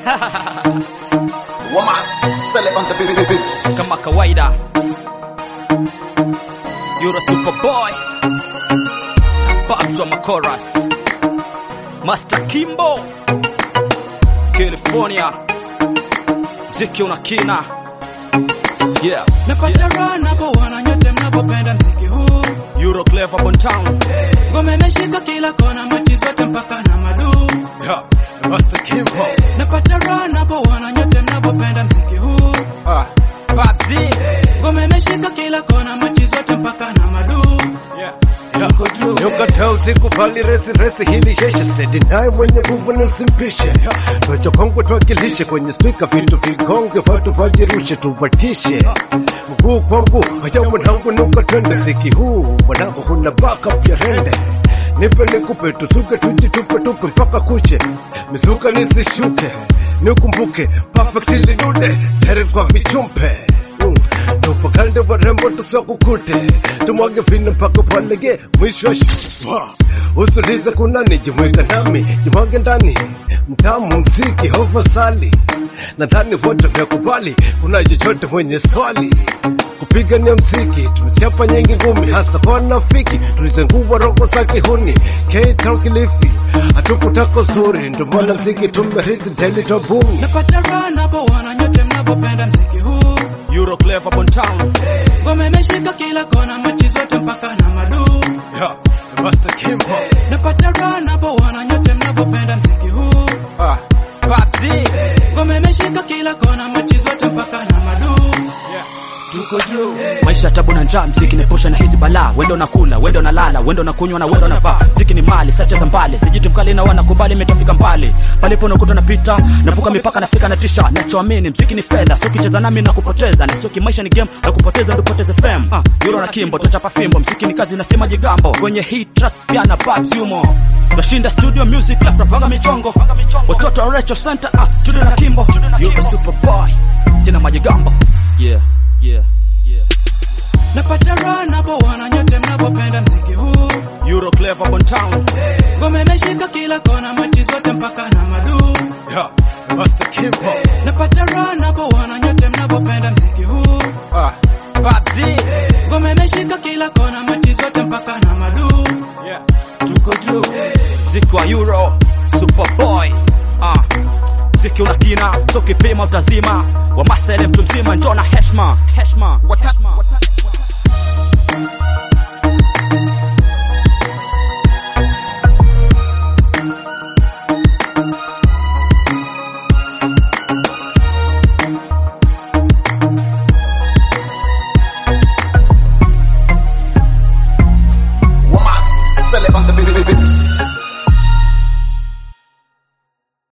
Wamasele on the big beat. kama kawaida Euro Superboy Babs wa Makoras Master Kimbo California mziki una kina yeah. Napata raha napoona nyote mnapopenda mziki huu. Euro Clever Bon Town Ngoma imeshika kila kona, machi zote mpaka na madu. Yeah, Master Kimbo. Napata raha napoona nyote mnapopenda mziki huu. ah. Babzi Ngoma imeshika kila kona, machi zote mpaka na madu. yeah. Nyukataa usiku pali resi resi hili sheshe steady naye mwenye nguvu ni usimpishe Twacha kwangu twakilishe kwenye spika vitu vigonge watu wajirushe tuwatishe Mguu kwa mguu haya mwanangu nuka twende siki huu mwanangu huna backup ya rende Nipe nikupe tusuke tujitupe tupe mpaka kuche mizuka nisishuke nikumbuke perfectly dude heri kwa vichumpe Mm. tupakande warembo tusiwakukute tumwage vino mpaka palege mwisho wa sh- Wa. usulize kunani jimweka nami jimwage ndani mtamu mziki hovasali nadhani wote vyakubali kuna chochote mwenye swali kupigania mziki tumechapa nyingi ngumi hasa kwa wanafiki tulizengua roho za kihuni K-Town Kilifi hatukutako zuri ndio maana mziki tumerithi daily tobumi Napata raha napoona nyote mnapopenda mziki huu. Euro Clever Bon Town Ngoma imeshika kila kona, machi zote mpaka na madu. Yeah, Master Kimbo. Napata raha napoona nyote mnapopenda mziki huu. ah. Babzi Ngoma imeshika kila kona, machi zote mpaka na madu. maisha tabu na njaa mziki nepusha na hizi balaa wendo nakula wendo nalala wendo nakunywa na wendo navaa mziki ni mali sacha za mbali sijiti mkali na wanakubali metafika mbali palipo nakuta napita navuka mipaka nafika na tisha nachoamini mziki ni fedha sio kicheza nami na kupoteza na sio kimaisha ni game na kupoteza ndio poteze fame ah, Euro na Kimbo tutachapa fimbo mziki ni kazi nasema jigambo kwenye hii track pia na Babs yumo Tunashinda studio music left napanga michongo watoto wa Recho Center ah, studio na Kimbo Euro Superboy sina majigambo yeah yeah yeah Napata raha napoona nyote mnapopenda mziki huu. Euro Clever Bon Town Ngoma imeshika kila kona, machi zote mpaka na madu. Yeah, Master Kimbo. Napata raha napoona nyote mnapopenda mziki huu. ah. Babzi Ngoma imeshika kila kona, machi zote mpaka na madu. tuko juu Ziki wa Euro Superboy ah. Ziki una kina so kipima utazima wa masele mtu mzima njona heshma heshma heshma Wamasele on the big beat.